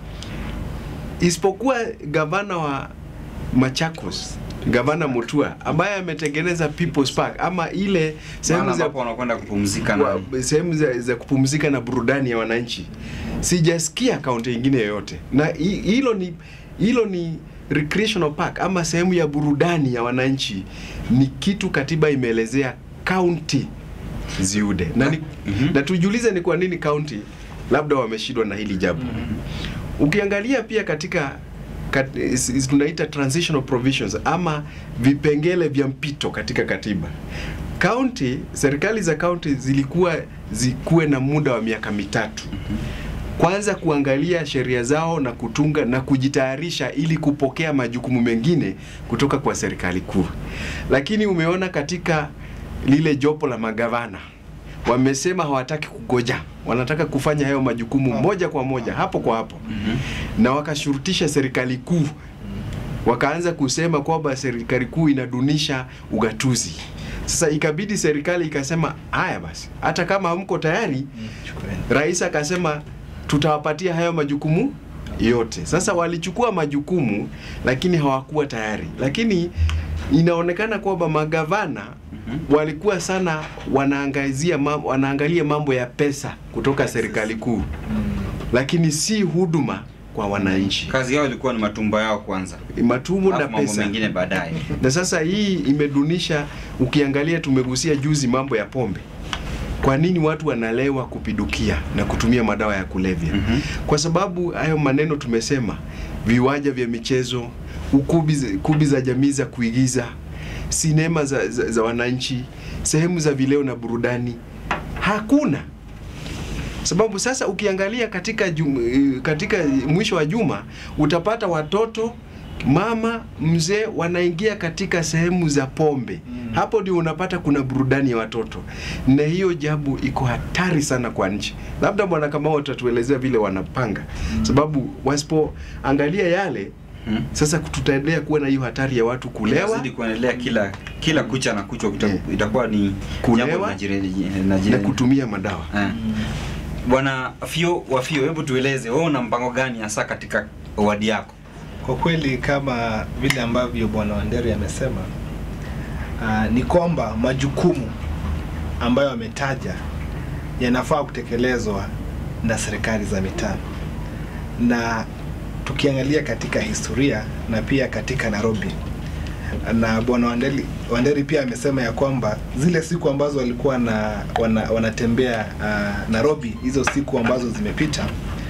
isipokuwa gavana wa Machakos gavana Mutua ambaye ametengeneza People's Park ama ile sehemu Mahali za ambapo wanakwenda kupumzika wa- na sehemu za, za kupumzika na burudani ya wananchi sijasikia kaunti ingine yoyote na hi- hilo ni hilo ni recreational park ama sehemu ya burudani ya wananchi ni kitu katiba imeelezea kaunti ziude na, ni, Mhm. na tujiulize ni kwa nini kaunti labda wameshindwa na hili jambo ukiangalia pia katika kat, is- is- tunaita transitional provisions ama vipengele vya mpito katika katiba kaunti serikali za kaunti zilikuwa zikuwe na muda wa miaka mitatu kwanza kuangalia sheria zao na kutunga na kujitayarisha ili kupokea majukumu mengine kutoka kwa serikali kuu lakini umeona katika lile jopo la magavana wamesema hawataki kugoja wanataka kufanya hayo majukumu moja kwa moja hapo kwa hapo na wakashurutisha serikali kuu wakaanza kusema kwamba serikali kuu inadunisha ugatuzi sasa ikabidi serikali ikasema haya basi hata kama hamko tayari Chukueni. rais akasema tutawapatia hayo majukumu yote sasa walichukua majukumu lakini hawakuwa tayari lakini inaonekana kwamba magavana walikuwa sana wanaangazia mam, wanaangalia mambo ya pesa kutoka serikali kuu lakini si huduma kwa wananchi kazi yao ilikuwa ni matumba yao kwanza, matumu na alafu mambo pesa mengine baadaye. na sasa hii imedunisha ukiangalia tumegusia juzi mambo ya pombe kwa nini watu wanalewa kupidukia na kutumia madawa ya kulevya Mhm. kwa sababu hayo maneno tumesema viwanja vya michezo ukubi za- kubi za jamii za kuigiza sinema za, za, za wananchi sehemu za vileo na burudani hakuna sababu sasa ukiangalia katika jum, eh, katika mwisho wa juma utapata watoto mama mzee wanaingia katika sehemu za pombe Mm. hapo ndio unapata kuna burudani ya watoto na hiyo jambo iko hatari sana kwa nchi labda bwana Kamau utatuelezea vile wanapanga sababu wasipoangalia yale Mhm. sasa tutaendelea kuwa na hiyo hatari ya watu kulewa Itazidi kuendelea kila kila kucha na kuchwa kuta- Eh. itakuwa ni Kulewa jambo linajire- na linajire- kutumia madawa Eh. Bwana Fio wa Fio, hebu tueleze wewe una mpango gani hasa katika wadi yako? Kwa kweli kama vile ambavyo bwana Wanderi amesema, uh, ni kwamba majukumu ambayo ametaja yanafaa kutekelezwa na serikali za mitaa, na tukiangalia katika historia na pia katika Nairobi, na bwana Wanderi, Wanderi pia amesema ya kwamba zile siku ambazo walikuwa na, wana, wanatembea uh, Nairobi, hizo siku ambazo zimepita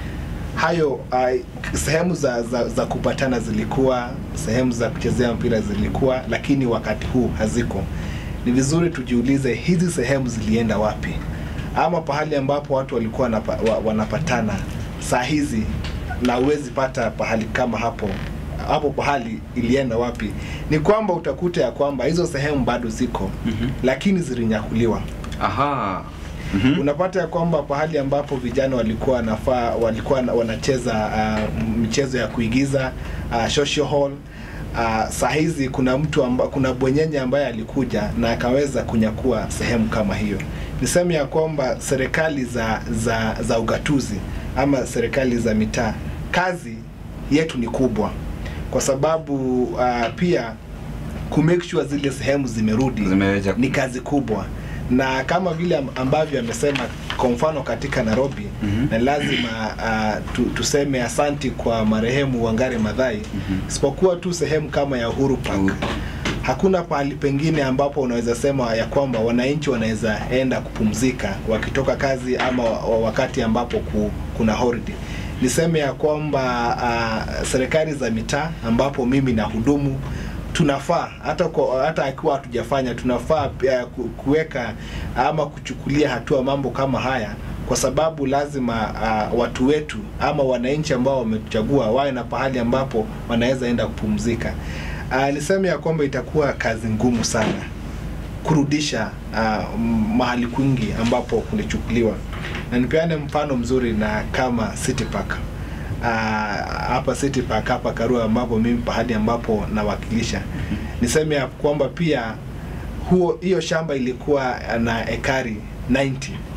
hayo uh, sehemu za, za, za kupatana zilikuwa, sehemu za kuchezea mpira zilikuwa, lakini wakati huu haziko. Ni vizuri tujiulize hizi sehemu zilienda wapi, ama pahali ambapo watu walikuwa wanapa, wa, wanapatana saa hizi, na huwezi pata pahali kama hapo hapo pahali ilienda wapi? Ni kwamba utakuta ya kwamba hizo sehemu bado ziko, Mhm. lakini zilinyakuliwa Aha. Mhm. unapata ya kwamba pahali ambapo vijana walikuwa wanafaa walikuwa na- wanacheza uh, michezo ya kuigiza uh, social hall uh, saa hizi kuna mtu amba, kuna bwenyenye ambaye alikuja na akaweza kunyakua sehemu kama hiyo. Niseme ya kwamba serikali za, za, za ugatuzi ama serikali za mitaa, kazi yetu ni kubwa, kwa sababu uh, pia ku make sure zile sehemu zimerudi Zimeweja- ni kazi kubwa na kama vile am- ambavyo amesema kwa mfano katika Nairobi Mhm. na lazima uh, tu, tuseme asanti kwa marehemu Wangari Maathai Mhm. isipokuwa tu sehemu kama ya Uhuru Park Uhuru. hakuna pahali pengine ambapo unaweza sema ya kwamba wananchi wanaweza enda kupumzika wakitoka kazi ama wa- wa- wakati ambapo ku, kuna holiday. Niseme ya kwamba uh, serikali za mitaa ambapo mimi na hudumu tunafaa hata kwa, hata akiwa hatujafanya tunafaa pia ku- kuweka ama kuchukulia hatua mambo kama haya kwa sababu lazima uh, watu wetu ama wananchi ambao wametuchagua wawe na pahali ambapo wanaweza enda kupumzika. Uh, niseme ya kwamba itakuwa kazi ngumu sana kurudisha uh, mahali kwingi ambapo kulichukuliwa, na nipeane mfano mzuri na kama City Park uh, hapa City Park hapa Karua, ambapo mimi pahali ambapo nawakilisha, niseme ya kwamba pia huo hiyo shamba ilikuwa na ekari 90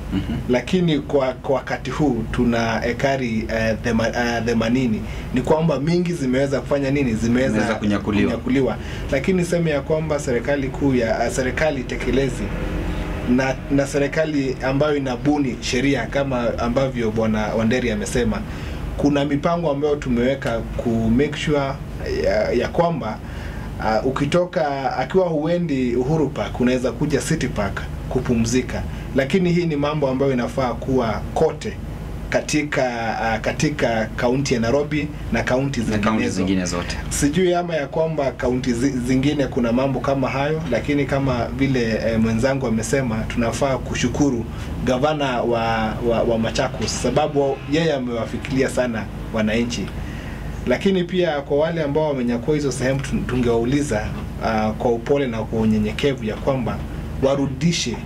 Mhm. lakini kwa, kwa wakati huu tuna ekari eh, thema- eh, themanini ni kwamba mingi zimeweza kufanya nini zimeweza Zimeweza kunyakuliwa. kunyakuliwa. lakini seme ya kwamba serikali kuu ya eh, serikali tekelezi na, na serikali ambayo inabuni sheria kama ambavyo bwana Wanderi amesema kuna mipango ambayo tumeweka ku make sure ya, ya kwamba uh, ukitoka akiwa huendi Uhuru Park unaweza kuja City Park kupumzika, lakini hii ni mambo ambayo inafaa kuwa kote katika uh, katika kaunti ya Nairobi na kaunti na kaunti zinginezo zingine zote sijui ama ya kwamba kaunti zi, zingine kuna mambo kama hayo, lakini kama vile e, mwenzangu amesema, tunafaa kushukuru gavana wa, wa, wa Machakos sababu yeye amewafikiria sana wananchi, lakini pia kwa wale ambao wamenyakua hizo sehemu tun- tungewauliza uh, kwa upole na kwa unyenyekevu ya kwamba warudishe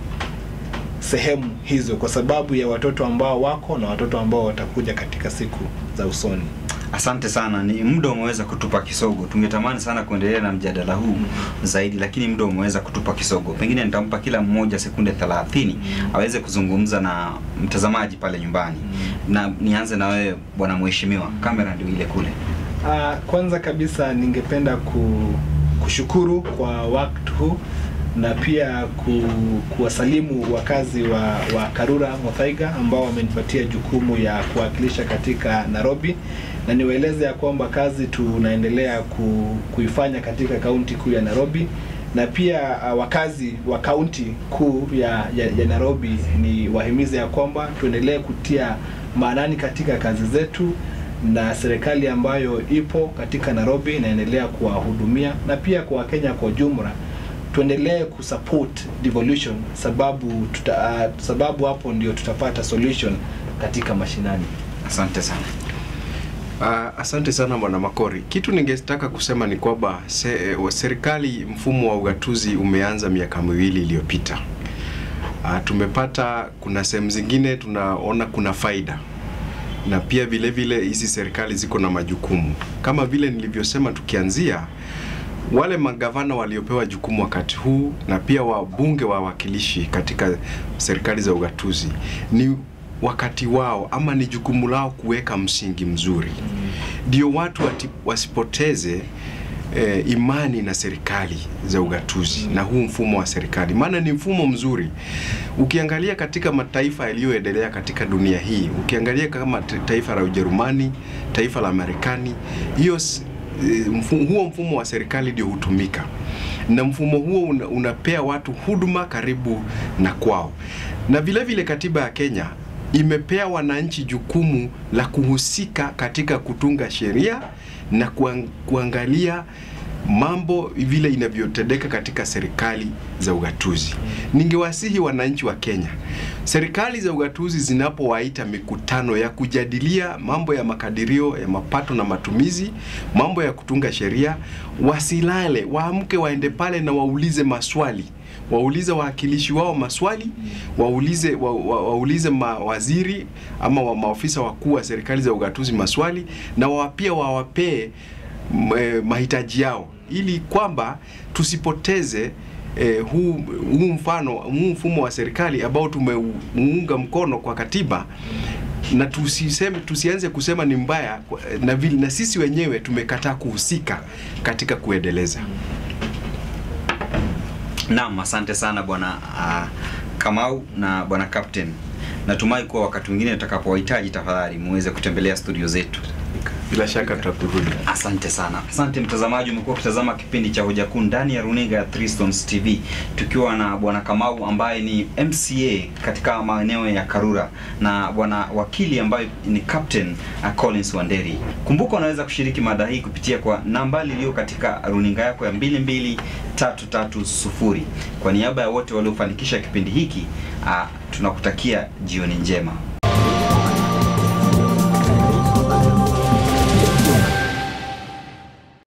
sehemu hizo kwa sababu ya watoto ambao wako na watoto ambao watakuja katika siku za usoni. Asante sana, ni muda umeweza kutupa kisogo. Tungetamani sana kuendelea na mjadala huu zaidi, lakini muda umeweza kutupa kisogo. Pengine nitampa kila mmoja sekunde 30 aweze kuzungumza na mtazamaji pale nyumbani, na nianze na wewe bwana mheshimiwa, kamera ndio ile kule. Uh, kwanza kabisa ningependa ku, kushukuru kwa wakati huu na pia ku, kuwasalimu wakazi wa, wa Karura Muthaiga ambao wamenipatia jukumu ya kuwakilisha katika Nairobi, na niwaeleze ya kwamba kazi tunaendelea ku, kuifanya katika kaunti kuu ya Nairobi na pia uh, wakazi wa kaunti kuu ya, ya, ya Nairobi ni wahimize ya kwamba tuendelee kutia maanani katika kazi zetu na serikali ambayo ipo katika Nairobi inaendelea kuwahudumia na pia kwa Wakenya kwa ujumla tuendelee kusupport devolution sababu tuta, uh, sababu hapo ndio tutapata solution katika mashinani. Asante sana. Uh, asante sana bwana Makori. Kitu ningetaka kusema ni kwamba se, eh, serikali mfumo wa ugatuzi umeanza miaka miwili iliyopita. Uh, tumepata kuna sehemu zingine tunaona kuna faida na pia vile vile hizi serikali ziko na majukumu kama vile nilivyosema, tukianzia wale magavana waliopewa jukumu wakati huu na pia wabunge wa wawakilishi katika serikali za ugatuzi ni wakati wao ama ni jukumu lao kuweka msingi mzuri, ndio watu wati, wasipoteze eh, imani na serikali za ugatuzi na huu mfumo wa serikali, maana ni mfumo mzuri. Ukiangalia katika mataifa yaliyoendelea katika dunia hii, ukiangalia kama ta- taifa la Ujerumani, taifa la Marekani, hiyo s- eh, mfu- huo mfumo wa serikali ndio hutumika na mfumo huo una, unapea watu huduma karibu na kwao, na vile vile katiba ya Kenya imepea wananchi jukumu la kuhusika katika kutunga sheria na kuang, kuangalia mambo vile inavyotendeka katika serikali za ugatuzi. Ningewasihi wananchi wa Kenya, serikali za ugatuzi zinapowaita mikutano ya kujadilia mambo ya makadirio ya mapato na matumizi, mambo ya kutunga sheria, wasilale, waamke, waende pale na waulize maswali waulize wawakilishi wao maswali, waulize wa, wa, waulize mawaziri ama wa maofisa wakuu wa serikali za ugatuzi maswali, na wa pia wawapee m- eh, mahitaji yao ili kwamba tusipoteze eh, huu, huu mfano huu mfumo wa serikali ambao tumeunga mkono kwa katiba na tusiseme, tusianze kusema ni mbaya kwa- na, vile, na sisi wenyewe tumekataa kuhusika katika kuendeleza. Naam, asante sana bwana uh, Kamau na bwana Captain. Natumai kuwa wakati mwingine utakapowahitaji, tafadhali muweze kutembelea studio zetu. Bila shaka tutakurudi. Asante sana. Asante mtazamaji, umekuwa ukitazama kipindi cha Hoja Kuu ndani ya runinga ya Three Stones TV tukiwa na bwana Kamau ambaye ni MCA katika maeneo ya Karura na bwana wakili ambaye ni Captain uh, Collins Wanderi. Kumbuka unaweza kushiriki mada hii kupitia kwa nambari iliyo katika runinga yako ya 22330. Kwa niaba ya wote waliofanikisha kipindi hiki, uh, tunakutakia jioni njema.